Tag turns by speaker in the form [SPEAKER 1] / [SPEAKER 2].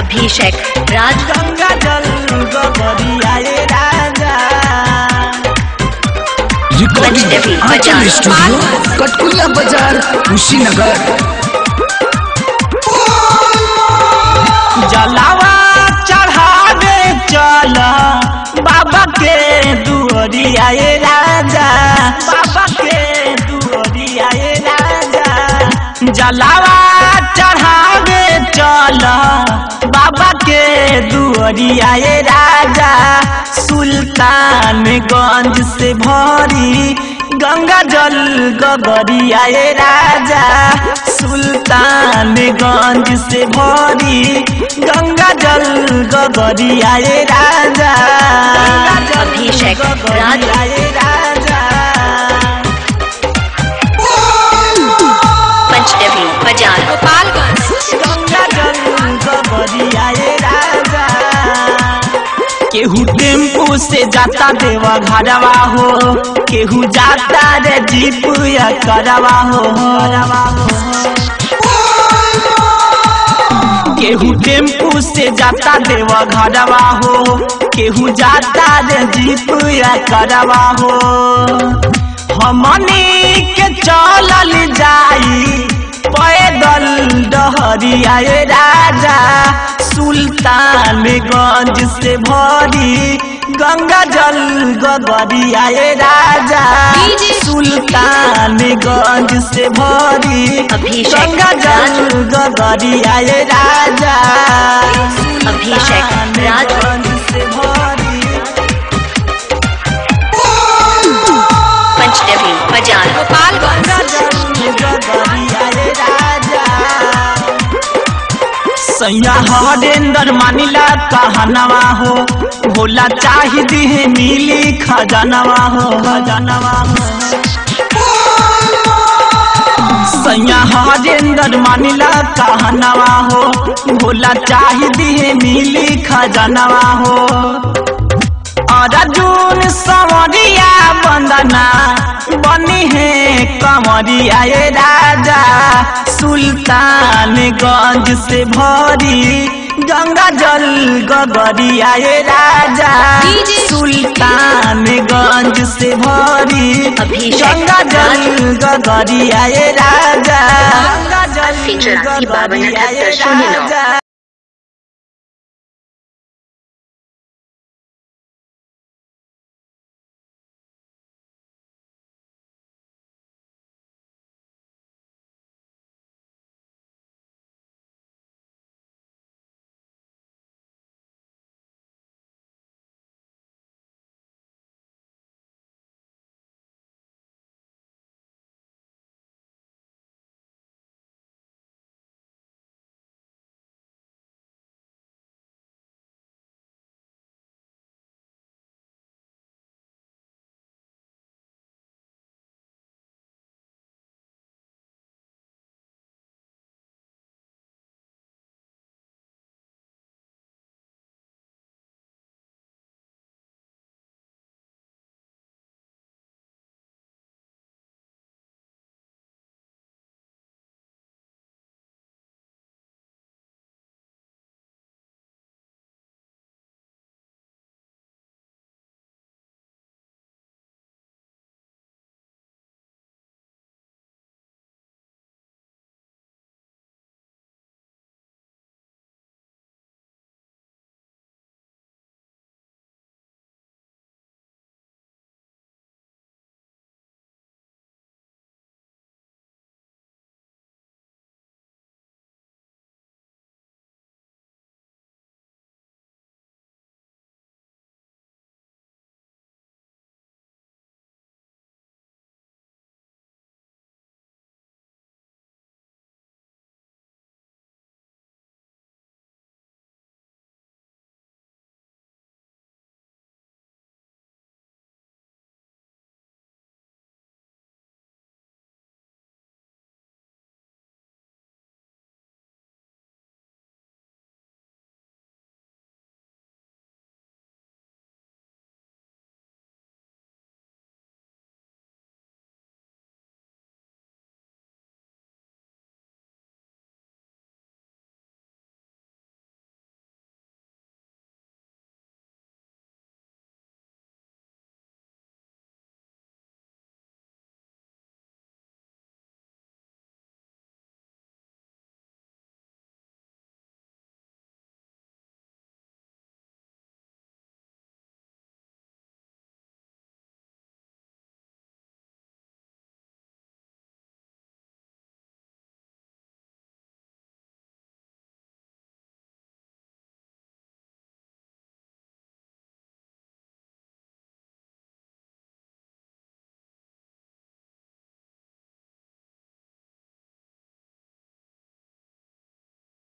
[SPEAKER 1] अभिषेक राज
[SPEAKER 2] गंगा जल गगरिया ये राजा
[SPEAKER 1] पंचदेवी
[SPEAKER 3] रिकॉर्डिंग
[SPEAKER 1] बाजार।
[SPEAKER 3] आंचल स्टूडियो कटकुल्ला बाजार कुशीनगर
[SPEAKER 2] जलावा चढ़ावे चल बाबा के दुअरिया ये राजा बाबा के दुअरिया ये राजा जलावा चढ़ावे चल बाबा के दुअरिया ये राजा सुल्तानगंज से भरी गंगा जल गगरिया ये राजा सुल्तानगंज से भरी गंगा जल गगरिया ये राजा गंगा जल
[SPEAKER 1] अभिषेक राज।
[SPEAKER 2] गगरिया ये राजा
[SPEAKER 1] पंचदेवी बाजार
[SPEAKER 2] गंगा जल गगरिया ये राजा केहू टेम्पू से जाता देवा घरवा हो केहू जाता रे जीप या करवा हो करवा हो केहू टेम्पू से जाता देवा घरवा हो केहू जाता रे जीप या करवा हो हमनी के चलल जाई पैदल डहरिया ये राजा सुल्तानगंज से भरी गंगा जल गगरिया ये राजा सुल्तानगंज से भरी
[SPEAKER 1] अभिषेक
[SPEAKER 2] गंगा जल गगरिया ये राजा
[SPEAKER 1] अभिषेक राज।
[SPEAKER 2] सुल्तानगंज से भरी
[SPEAKER 1] पंचदेवी बाजार
[SPEAKER 2] गंगा जल गगरिया ये राजा सैया हरेंद्र मानिला कहनवा हो भोला चाही दिहे नीली खजनवा हो खजनवा हो सैया हरेंद्र मानिला कहनवा हो भोला चाही दिहे नीली खजनवा हो अर्जुन संवरिया वंदना बनी है कमरिया ये राजा सुल्तानगंज से भरी गंगा जल गगरिया ये राजा सुल्तानगंज से भरी
[SPEAKER 1] अभिषेक
[SPEAKER 2] गंगा जल गगरिया ये राजा गंगा जल
[SPEAKER 1] अस्सी चौरासी बावन
[SPEAKER 2] गगरिया ये
[SPEAKER 1] अठहत्तर शून्य नौ।
[SPEAKER 2] राजा